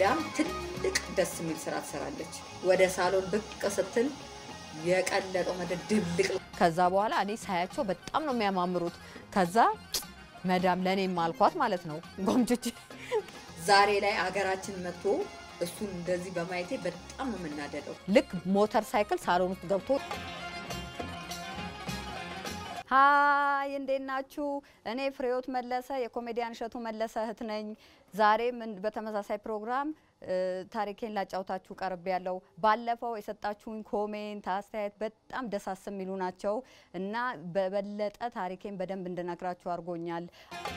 መዳም ትልቅ ደስ የሚል ስራ ትሰራለች። ወደ ሳሎን ብቅ ስትል የቀለጠው መደ ድብልቅ ከዛ በኋላ እኔ ሳያቸው በጣም ነው የሚያማምሩት። ከዛ መዳም ለእኔም አልኳት ማለት ነው ጎምጅቼ ዛሬ ላይ አገራችን መጥቶ እሱን እንደዚህ በማየቴ በጣም ነው የምናደደው። ልክ ሞተር ሳይክል ሳሎን ውስጥ ገብቶ ሀይ እንዴት ናችሁ? እኔ ፍሬዎት መለሰ የኮሜዲያን እሸቱ መለሰ እህት ነኝ። ዛሬም እን- በተመሳሳይ ፕሮግራም እ፣ ታሪኬን ላጫውታችሁ ቀርብ ያለው ባለፈው የሰጣችሁኝ ኮሜንት፣ አስተያየት በጣም ደሳስ የሚሉ ናቸው እና በበለጠ ታሪኬን በደንብ እንድነግራችሁ አድርጎኛል።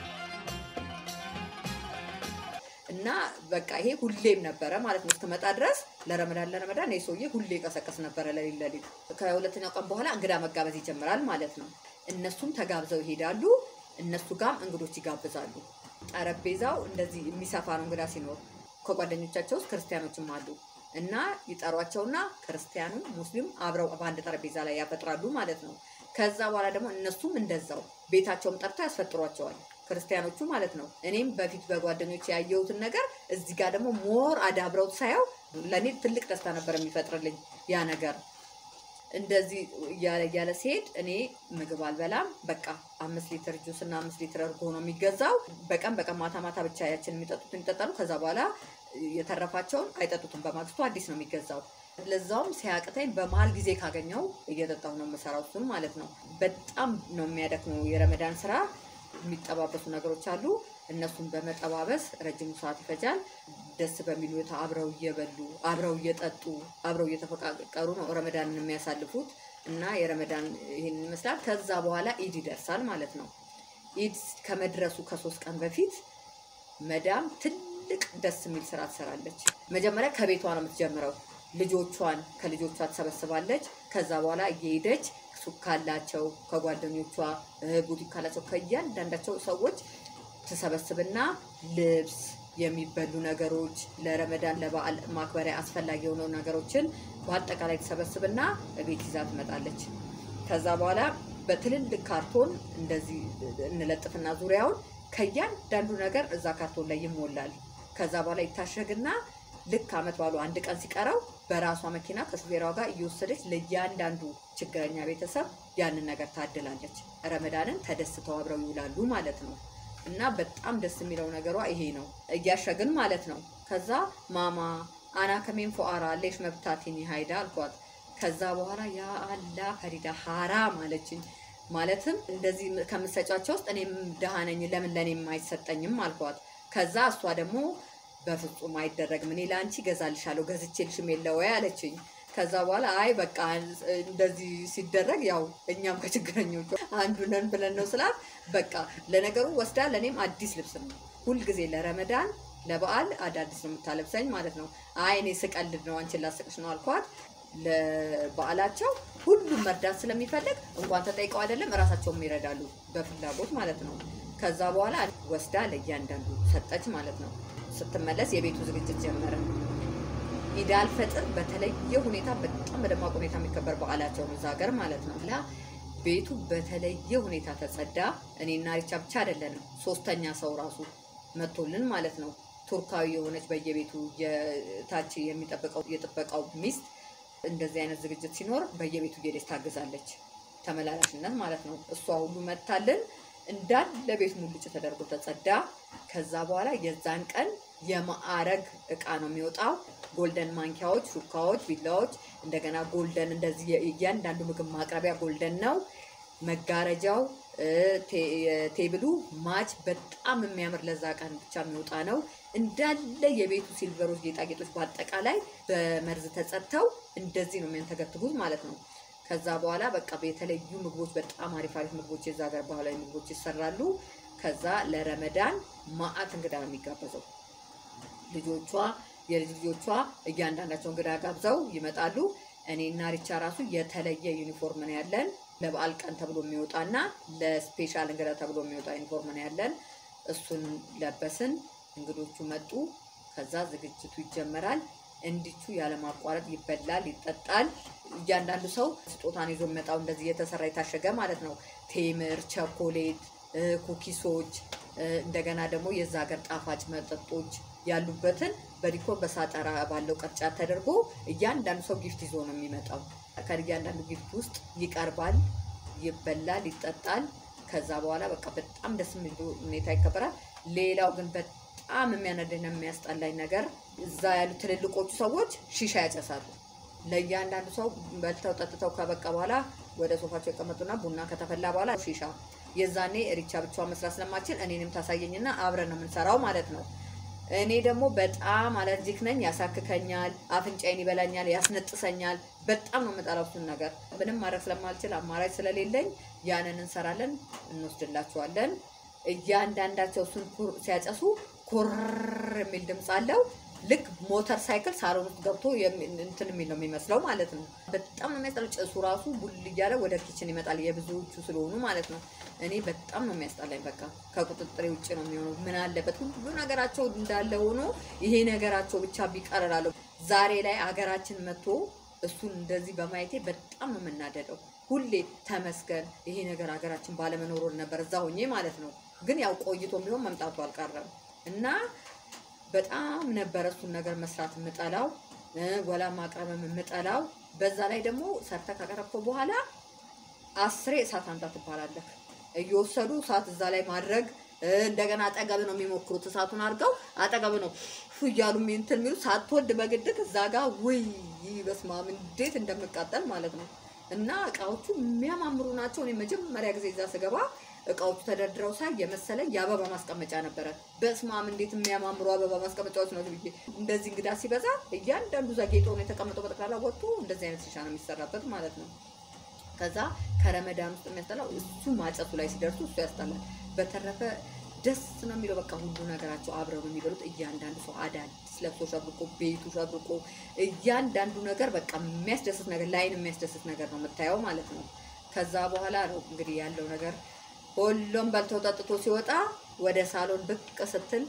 እና በቃ ይሄ ሁሌም ነበረ ማለት ነው እስክመጣ ድረስ ለረመዳን ለረመዳን ይህ ሰውዬ ሁሌ ቀሰቀስ ነበረ ለሊት ለሊት። ከሁለተኛው ቀን በኋላ እንግዳ መጋበዝ ይጀምራል ማለት ነው። እነሱም ተጋብዘው ይሄዳሉ። እነሱ ጋም እንግዶች ይጋብዛሉ። ጠረጴዛው እንደዚህ የሚሰፋ ነው እንግዳ ሲኖር። ከጓደኞቻቸው ውስጥ ክርስቲያኖችም አሉ እና ይጠሯቸውና ክርስቲያኑ ሙስሊም አብረው በአንድ ጠረጴዛ ላይ ያፈጥራሉ ማለት ነው። ከዛ በኋላ ደግሞ እነሱም እንደዛው ቤታቸውም ጠርተው ያስፈጥሯቸዋል ክርስቲያኖቹ ማለት ነው። እኔም በፊት በጓደኞች ያየሁትን ነገር እዚህ ጋር ደግሞ ሞር አዳብረውት ሳየው ለእኔ ትልቅ ደስታ ነበር የሚፈጥርልኝ ያ ነገር። እንደዚህ እያለ እያለ ሲሄድ እኔ ምግብ አልበላም። በቃ አምስት ሊትር ጁስ እና አምስት ሊትር እርጎ ነው የሚገዛው። በቀን በቀን ማታ ማታ ብቻ ያችን የሚጠጡትን ይጠጣሉ። ከዛ በኋላ የተረፋቸውን አይጠጡትም። በማግስቱ አዲስ ነው የሚገዛው። ለዛውም ሲያቅተኝ በመሀል ጊዜ ካገኘው እየጠጣሁ ነው የምሰራው እሱን ማለት ነው። በጣም ነው የሚያደክመው የረመዳን ስራ። የሚጠባበሱ ነገሮች አሉ። እነሱን በመጠባበስ ረጅም ሰዓት ይፈጃል። ደስ በሚል ሁኔታ አብረው እየበሉ አብረው እየጠጡ አብረው እየተፈቃቀሩ ነው ረመዳንን የሚያሳልፉት እና የረመዳን ይህን ይመስላል። ከዛ በኋላ ኢድ ይደርሳል ማለት ነው። ኢድ ከመድረሱ ከሶስት ቀን በፊት መዳም ትልቅ ደስ የሚል ስራ ትሰራለች። መጀመሪያ ከቤቷ ነው የምትጀምረው። ልጆቿን ከልጆቿ ትሰበስባለች። ከዛ በኋላ እየሄደች ሱቅ ካላቸው ከጓደኞቿ እ፣ ቡቲክ ካላቸው ከእያንዳንዳቸው ሰዎች ትሰበስብና ልብስ፣ የሚበሉ ነገሮች፣ ለረመዳን ለበዓል ማክበሪያ አስፈላጊ የሆኑ ነገሮችን በአጠቃላይ ትሰበስብና ቤት ይዛ ትመጣለች። ከዛ በኋላ በትልልቅ ካርቶን እንደዚህ እንለጥፍና ዙሪያውን ከእያንዳንዱ ነገር እዛ ካርቶን ላይ ይሞላል። ከዛ በኋላ ይታሸግና ልክ አመት ባሉ አንድ ቀን ሲቀረው በራሷ መኪና ከሹፌሯ ጋር እየወሰደች ለእያንዳንዱ ችግረኛ ቤተሰብ ያንን ነገር ታድላለች። ረመዳንን ተደስተው አብረው ይውላሉ ማለት ነው። እና በጣም ደስ የሚለው ነገሯ ይሄ ነው። እያሸግን ማለት ነው። ከዛ ማማ አና ከሜን ፎአራ ሌሽ መብታቲኒ ሀይዳ አልኳት። ከዛ በኋላ ያ አላ ፈሪዳ ሀራም አለችኝ። ማለትም እንደዚህ ከምሰጫቸው ውስጥ እኔም ድሃ ነኝ ለምን ለእኔም አይሰጠኝም አልኳት። ከዛ እሷ ደግሞ በፍጹም አይደረግም እኔ ለአንቺ ገዛልሻለሁ ገዝቼልሽም የለ ወይ አለችኝ። ከዛ በኋላ አይ በቃ እንደዚህ ሲደረግ ያው እኛም ከችግረኞቹ አንዱ ነን ብለን ነው ስላት፣ በቃ ለነገሩ ወስዳ ለእኔም አዲስ ልብስ ነው ሁልጊዜ ለረመዳን ለበዓል አዳዲስ ነው የምታለብሰኝ ማለት ነው። አይ እኔ ስቀልድ ነው አንቺን ላስቅሽ ነው አልኳት። ለበዓላቸው ሁሉም መርዳት ስለሚፈልግ እንኳን ተጠይቀው አይደለም እራሳቸውም ይረዳሉ በፍላጎት ማለት ነው። ከዛ በኋላ ወስዳ ለእያንዳንዱ ሰጠች ማለት ነው። ስትመለስ የቤቱ ዝግጅት ጀመረ። ኢድ አልፈጥር በተለየ ሁኔታ በጣም በደማቅ ሁኔታ የሚከበር በዓላቸው ነው እዛ ሀገር ማለት ነው። ላ ቤቱ በተለየ ሁኔታ ተጸዳ። እኔና ሪቻ ብቻ አይደለንም፣ ሶስተኛ ሰው ራሱ መቶልን ማለት ነው። ቱርካዊ የሆነች በየቤቱ የታች የሚጠብቀው የጥበቃው ሚስት እንደዚህ አይነት ዝግጅት ሲኖር በየቤቱ እየሄደች ታግዛለች። ተመላላሽነት ማለት ነው። እሷ ሁሉ መታልን እንዳለ ቤት ሙልጭ ተደርጎ ተጸዳ። ከዛ በኋላ የዛን ቀን የማዕረግ እቃ ነው የሚወጣው። ጎልደን ማንኪያዎች፣ ሹካዎች፣ ቢላዎች እንደገና ጎልደን እንደዚህ እያንዳንዱ ምግብ ማቅረቢያ ጎልደን ነው። መጋረጃው ቴብሉ ማች በጣም የሚያምር ለዛ ቀን ብቻ የሚወጣ ነው። እንዳለ የቤቱ ሲልቨሮች፣ ጌጣጌጦች በአጠቃላይ በመርዝ ተጸድተው እንደዚህ ነው የሚያንተገትጉት ማለት ነው። ከዛ በኋላ በቃ የተለዩ ምግቦች በጣም አሪፍ አሪፍ ምግቦች የዛ ሀገር ባህላዊ ምግቦች ይሰራሉ። ከዛ ለረመዳን ማአት እንግዳ ነው የሚጋበዘው። ልጆቿ የልጅ ልጆቿ እያንዳንዳቸው እንግዳ ጋብዘው ይመጣሉ። እኔና ሪቻ ራሱ የተለየ ዩኒፎርም ነው ያለን። ለበዓል ቀን ተብሎ የሚወጣና ለስፔሻል እንግዳ ተብሎ የሚወጣ ዩኒፎርም ነው ያለን። እሱን ለበስን። እንግዶቹ መጡ። ከዛ ዝግጅቱ ይጀመራል። እንዲቹ ያለማቋረጥ ይበላል፣ ይጠጣል። እያንዳንዱ ሰው ስጦታን ይዞ የሚመጣው እንደዚህ የተሰራ የታሸገ ማለት ነው። ቴምር፣ ቸኮሌት፣ ኩኪሶች እንደገና ደግሞ የዛ ሀገር ጣፋጭ መጠጦች ያሉበትን በዲኮር በሳጠራ ባለው ቅርጫት ተደርጎ እያንዳንዱ ሰው ጊፍት ይዞ ነው የሚመጣው። ከእያንዳንዱ ጊፍት ውስጥ ይቀርባል፣ ይበላል፣ ይጠጣል። ከዛ በኋላ በቃ በጣም ደስ የሚል ሁኔታ ይከበራል። ሌላው ግን በጣም የሚያነድና የሚያስጠላኝ ነገር እዛ ያሉ ትልልቆቹ ሰዎች ሺሻ ያጨሳሉ። ለእያንዳንዱ ሰው በልተው ጠጥተው ከበቃ በኋላ ወደ ሶፋቸው ይቀመጡና ቡና ከተፈላ በኋላ ሺሻ የዛኔ ሪቻ ብቻዋን መስራት ስለማችል እኔንም ታሳየኝና አብረን ነው የምንሰራው ማለት ነው። እኔ ደግሞ በጣም አለርጂክ ነኝ። ያሳክከኛል፣ አፍንጫዬን ይበላኛል፣ ያስነጥሰኛል። በጣም ነው የምጠላው እሱን ነገር። ምንም ማድረግ ስለማልችል አማራጭ ስለሌለኝ ያንን እንሰራለን፣ እንወስድላቸዋለን። እያንዳንዳቸው እሱን ሲያጨሱ ኮር የሚል ድምፅ አለው። ልክ ሞተር ሳይክል ሳሎን ውስጥ ገብቶ እንትን የሚል ነው የሚመስለው ማለት ነው። በጣም ነው የሚያስጠላው። ጭሱ ራሱ ቡል እያለ ወደ ኪችን ይመጣል፣ የብዙዎቹ ስለሆኑ ማለት ነው። እኔ በጣም ነው የሚያስጠላኝ። በቃ ከቁጥጥሬ ውጭ ነው የሚሆነው። ምን አለበት ሁሉ ነገራቸው እንዳለ ሆኖ ይሄ ነገራቸው ብቻ ቢቀርላለሁ። ዛሬ ላይ አገራችን መጥቶ እሱን እንደዚህ በማየቴ በጣም ነው የምናደደው። ሁሌ ተመስገን ይሄ ነገር ሀገራችን ባለመኖሩ ነበር እዛ ሆኜ ማለት ነው። ግን ያው ቆይቶ ቢሆን መምጣቱ አልቀረም እና በጣም ነበረ እሱን ነገር መስራት የምጠላው ወላ ማቅረብም የምጠላው። በዛ ላይ ደግሞ ሰርተ ካቀረብከው በኋላ አስሬ እሳት አንጣ ትባላለህ። እየወሰዱ እሳት እዛ ላይ ማድረግ እንደገና አጠገብ ነው የሚሞክሩት። እሳቱን አድርገው አጠገብ ነው እያሉ እንትን የሚሉት ሳትወድ በግድት እዛ ጋር ውይ በስመ አብ እንዴት እንደምቃጠል ማለት ነው። እና እቃዎቹ የሚያማምሩ ናቸው። እኔ መጀመሪያ ጊዜ እዛ ስገባ እቃዎቹ ተደርድረው ሳይ የመሰለኝ የአበባ ማስቀመጫ ነበረ። በስመ አብ እንዴት የሚያማምሩ አበባ ማስቀመጫዎች ነው ብዬ እንደዚህ እንግዳ ሲበዛ እያንዳንዱ እዛ ጌጦ ነው የተቀመጠው። በጠቅላላ ወጥቶ እንደዚህ አይነት ሺሻ ነው የሚሰራበት ማለት ነው። ከዛ ከረመዳን ውስጥ የሚያስጠላው እሱ ማጨሱ ላይ ሲደርሱ እሱ ያስጠላል። በተረፈ ደስ ነው የሚለው። በቃ ሁሉ ነገራቸው አብረው ነው የሚበሉት። እያንዳንዱ ሰው አዳዲስ ለብሶ ሸብርቆ ቤቱ ሸብርቆ እያንዳንዱ ነገር በቃ የሚያስደስት ነገር ለአይን የሚያስደስት ነገር ነው የምታየው ማለት ነው። ከዛ በኋላ ነው እንግዲህ ያለው ነገር ሁሉም በልቶ ጠጥቶ ሲወጣ ወደ ሳሎን ብቅ ስትል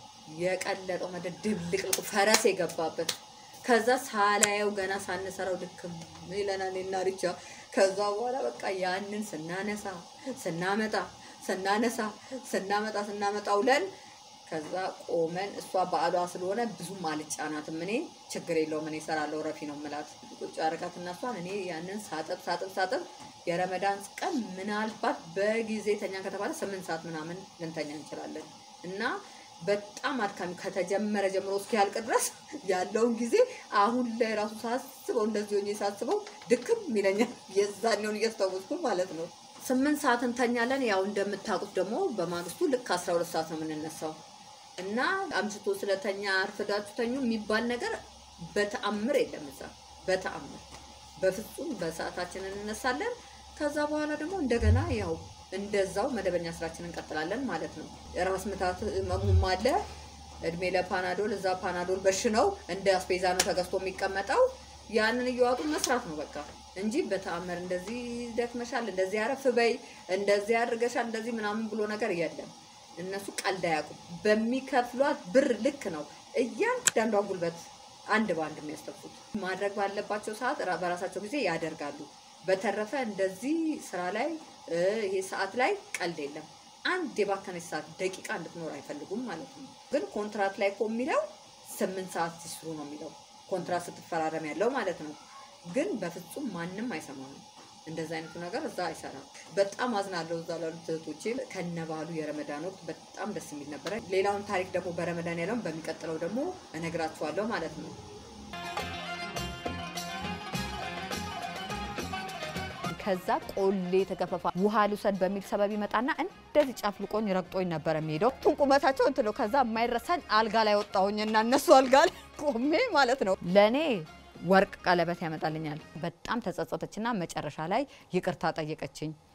የቀለጠው መደ ድብልቅልቁ ፈረስ የገባበት ከዛ ሳላየው ገና ሳንሰራው ድክም ይለናል እና ሪቻ ከዛ በኋላ በቃ ያንን ስናነሳ ስናመጣ ስናነሳ ስናመጣ ስናመጣ ውለን ከዛ ቆመን እሷ በዓሏ ስለሆነ ብዙም አልጫናትም። እኔ ችግር የለውም እኔ እሰራለሁ ረፊ ነው የምላት ቁጭ አደረጋት እና እሷን እኔ ያንን ሳጥብ ሳጥብ ሳጥብ የረመዳን ቀን ምናልባት በጊዜ ተኛ ከተባለ ስምንት ሰዓት ምናምን ልንተኛ እንችላለን እና በጣም አድካሚ ከተጀመረ ጀምሮ እስኪያልቅ ድረስ ያለውን ጊዜ አሁን ላይ ራሱ ሳስበው እንደዚህ ሆኜ ሳስበው ድክም ይለኛል። የዛኔውን እያስታወስኩ ማለት ነው። ስምንት ሰዓት እንተኛለን። ያው እንደምታውቁት ደግሞ በማግስቱ ልክ አስራ ሁለት ሰዓት ነው የምንነሳው እና አምሽቶ ስለተኛ አርፍዳችሁ ተኙ የሚባል ነገር በተአምር የለም እዛ በተአምር በፍጹም በሰዓታችን እንነሳለን። ከዛ በኋላ ደግሞ እንደገና ያው እንደዛው መደበኛ ስራችንን እንቀጥላለን ማለት ነው። ራስ ምታት መሙም አለ። እድሜ ለፓናዶል እዛ ፓናዶል በሽ ነው እንደ አስፔዛ ነው ተገዝቶ የሚቀመጠው። ያንን እየዋጡ መስራት ነው በቃ እንጂ በተአምር እንደዚህ ደክመሻል፣ እንደዚህ አረፍ በይ፣ እንደዚህ አድርገሻል፣ እንደዚህ ምናምን ብሎ ነገር የለም። እነሱ ቀልድ አያውቁም። በሚከፍሏት ብር ልክ ነው እያንዳንዷን ጉልበት አንድ በአንድ የሚያስተፉት። ማድረግ ባለባቸው ሰዓት በራሳቸው ጊዜ ያደርጋሉ። በተረፈ እንደዚህ ስራ ላይ ይሄ ሰዓት ላይ ቀልድ የለም። አንድ የባከነች ሰዓት ደቂቃ እንድትኖር አይፈልጉም ማለት ነው። ግን ኮንትራት ላይ እኮ የሚለው ስምንት ሰዓት ሲስሩ ነው የሚለው ኮንትራት ስትፈራረም ያለው ማለት ነው። ግን በፍጹም ማንም አይሰማም። እንደዚ አይነቱ ነገር እዛ አይሰራም። በጣም አዝናለሁ እዛ ላሉት እህቶቼ ከነባሉ የረመዳን ወቅት በጣም ደስ የሚል ነበረ። ሌላውን ታሪክ ደግሞ በረመዳን ያለውን በሚቀጥለው ደግሞ እነግራችኋለሁ ማለት ነው። ከዛ ቆሌ ተገፈፋ ውሃ ልውሰድ በሚል ሰበብ ይመጣና እንደዚህ ጨፍልቆኝ ረግጦኝ ነበር የሚሄደው። ቱን ቁመታቸው እንትን ነው። ከዛ የማይረሳኝ አልጋ ላይ ወጣሁኝ እና እነሱ አልጋ ላይ ቆሜ ማለት ነው ለእኔ ወርቅ ቀለበት ያመጣልኛል። በጣም ተጸጸተችና መጨረሻ ላይ ይቅርታ ጠየቀችኝ።